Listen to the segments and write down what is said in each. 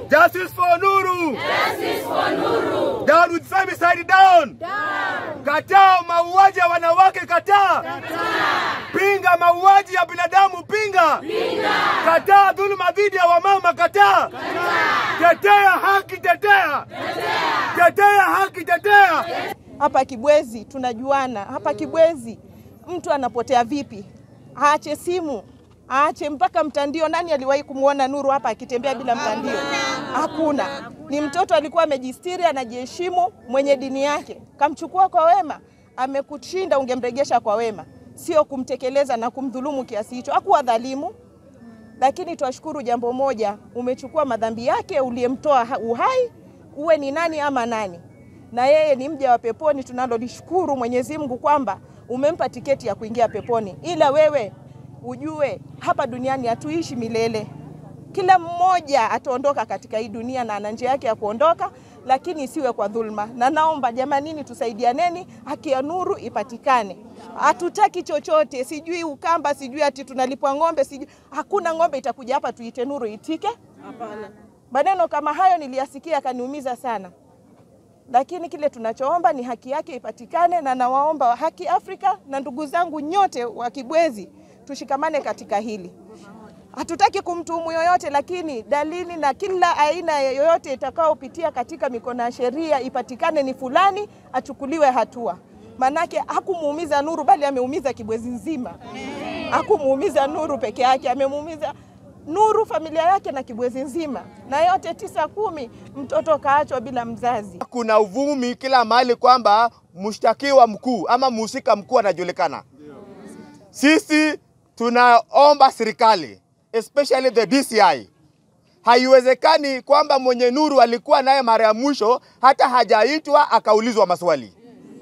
Justice for Nuru. Justice for Nuru. Down with femicide down. Down. Kataa mauaji ya wanawake kataa. Kataa. Pinga mauaji ya binadamu pinga. Pinga. Kataa dhuluma dhidi ya wamama kataa. Kataa. Tetea haki tetea. Tetea. Tetea haki tetea. Hapa Kibwezi tunajuana. Hapa Kibwezi mtu anapotea vipi? Aache simu, aache mpaka mtandio. Nani aliwahi kumwona Nuru hapa akitembea bila mtandio? Hakuna. Ni mtoto alikuwa amejistiri, anajiheshimu, mwenye dini yake. Kamchukua kwa wema, amekushinda, ungemregesha kwa wema, sio kumtekeleza na kumdhulumu kiasi hicho. Hakuwa dhalimu, lakini twashukuru jambo moja, umechukua madhambi yake, uliyemtoa ha- uhai, uwe ni nani ama nani, na yeye ni mja wa peponi. Tunalolishukuru Mwenyezi Mungu kwamba umempa tiketi ya kuingia peponi, ila wewe ujue hapa duniani hatuishi milele. Kila mmoja ataondoka katika hii dunia na ana njia yake ya kuondoka, lakini isiwe kwa dhulma. Na naomba jamanini, tusaidianeni, haki ya Nuru ipatikane. Hatutaki chochote, sijui Ukamba, sijui ati tunalipwa ng'ombe, sijui hakuna ng'ombe itakuja hapa tuite Nuru itike. Hapana. Maneno kama hayo niliyasikia akaniumiza sana, lakini kile tunachoomba ni haki yake ipatikane, na nawaomba wa Haki Afrika na ndugu zangu nyote wa Kibwezi tushikamane katika hili. Hatutaki kumtuhumu yoyote, lakini dalili na kila aina yoyote itakayopitia katika mikono ya sheria ipatikane ni fulani, achukuliwe hatua. Manake hakumuumiza Nuru, bali ameumiza Kibwezi nzima. Hakumuumiza Nuru peke yake, amemuumiza Nuru, familia yake na Kibwezi nzima, na yote tisa kumi, mtoto kaachwa bila mzazi. Kuna uvumi kila mahali kwamba mshtakiwa mkuu ama mhusika mkuu anajulikana. Sisi tunaomba serikali especially the DCI, haiwezekani kwamba mwenye Nuru alikuwa naye mara ya mwisho hata hajaitwa akaulizwa maswali.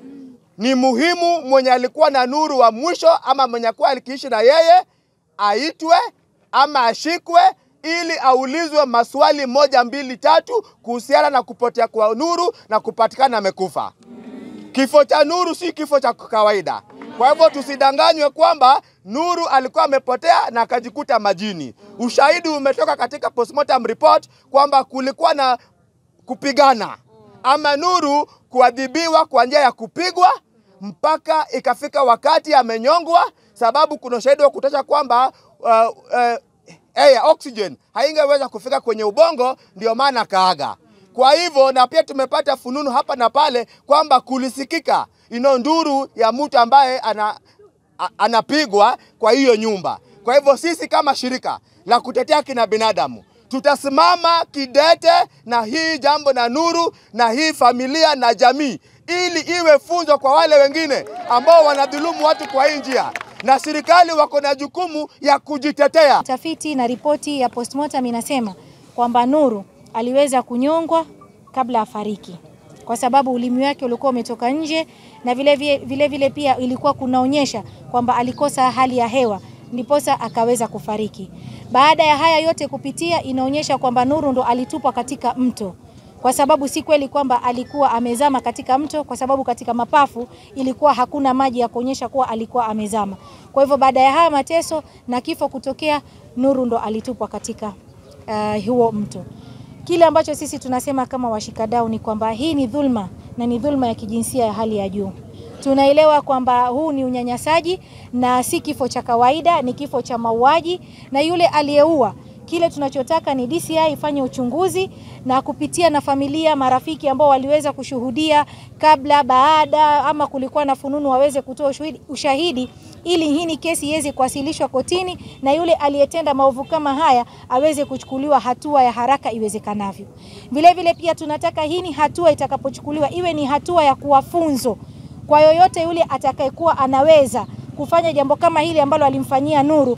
Ni muhimu mwenye alikuwa na Nuru wa mwisho ama mwenye alikuwa alikiishi na yeye aitwe ama ashikwe ili aulizwe maswali moja mbili tatu kuhusiana na kupotea kwa Nuru na kupatikana amekufa. Kifo cha Nuru si kifo cha kawaida. Kwa hivyo tusidanganywe kwamba Nuru alikuwa amepotea na akajikuta majini. Ushahidi umetoka katika postmortem report kwamba kulikuwa na kupigana ama Nuru kuadhibiwa kwa njia ya kupigwa mpaka ikafika wakati amenyongwa, sababu kuna ushahidi wa kutosha kwamba uh, uh, air oxygen haingeweza kufika kwenye ubongo, ndio maana kaaga. Kwa hivyo na pia tumepata fununu hapa na pale kwamba kulisikika ino nduru ya mtu ambaye ana, a, anapigwa kwa hiyo nyumba. Kwa hivyo sisi kama shirika la kutetea kina binadamu tutasimama kidete na hii jambo na Nuru na hii familia na jamii, ili iwe funzo kwa wale wengine ambao wanadhulumu watu kwa hii njia, na serikali wako na jukumu ya kujitetea. Tafiti na ripoti ya postmortem inasema kwamba Nuru aliweza kunyongwa kabla afariki kwa sababu ulimi wake ulikuwa umetoka nje na vile vile, vile, vile pia ilikuwa kunaonyesha kwamba alikosa hali ya hewa ndiposa akaweza kufariki. Baada ya haya yote kupitia, inaonyesha kwamba Nuru ndo alitupwa katika mto kwa sababu si kweli kwamba alikuwa amezama katika mto, kwa sababu katika mapafu ilikuwa hakuna maji ya kuonyesha kuwa alikuwa amezama. Kwa hivyo baada ya haya mateso na kifo kutokea, Nuru ndo alitupwa katika uh, huo mto. Kile ambacho sisi tunasema kama washikadau ni kwamba hii ni dhulma na ni dhulma ya kijinsia ya hali ya juu. Tunaelewa kwamba huu ni unyanyasaji na si kifo cha kawaida, ni kifo cha mauaji, na yule aliyeua kile tunachotaka ni DCI ifanye uchunguzi na kupitia na familia, marafiki ambao waliweza kushuhudia kabla, baada, ama kulikuwa na fununu waweze kutoa ushahidi, ushahidi ili hii ni kesi iweze kuwasilishwa kotini na yule aliyetenda maovu kama haya aweze kuchukuliwa hatua ya haraka iwezekanavyo. Vile vile pia tunataka hii ni hatua itakapochukuliwa iwe ni hatua ya kuwafunzo kwa yoyote yule atakayekuwa anaweza kufanya jambo kama hili ambalo alimfanyia Nuru.